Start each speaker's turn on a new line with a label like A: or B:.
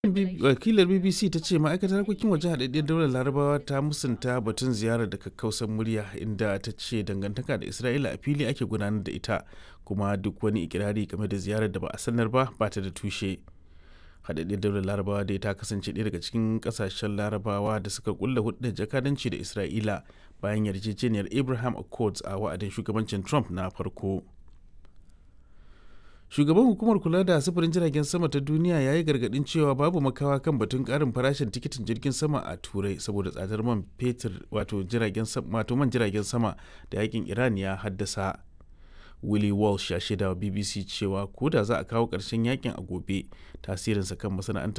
A: wakilar bbc ta ce ma'aikatar harkokin waje haɗaɗɗiyar daular larabawa ta musanta batun ziyarar da kakkausan murya inda ta ce dangantaka da isra'ila a fili ake gudanar da ita kuma duk wani ikirari game da ziyarar da ba a sanar ba ba ta da tushe haɗaɗɗiyar daular larabawa dai ta kasance ɗaya daga cikin ƙasashen larabawa da suka kulla hudun jakadanci da isra'ila bayan yarjejeniyar abraham accords a wa'adin shugabancin trump na farko shugaban hukumar kula da sufurin jiragen sama ta duniya ya yi gargadin cewa babu makawa kan batun karin farashin tikitin jirgin sama a turai saboda tsadar man fetur wato jiragen wato man jiragen sama da yakin iran ya haddasa willie walsh ya shaida wa bbc cewa ko da za a kawo ƙarshen yakin a gobe tasirinsa kan masana'antar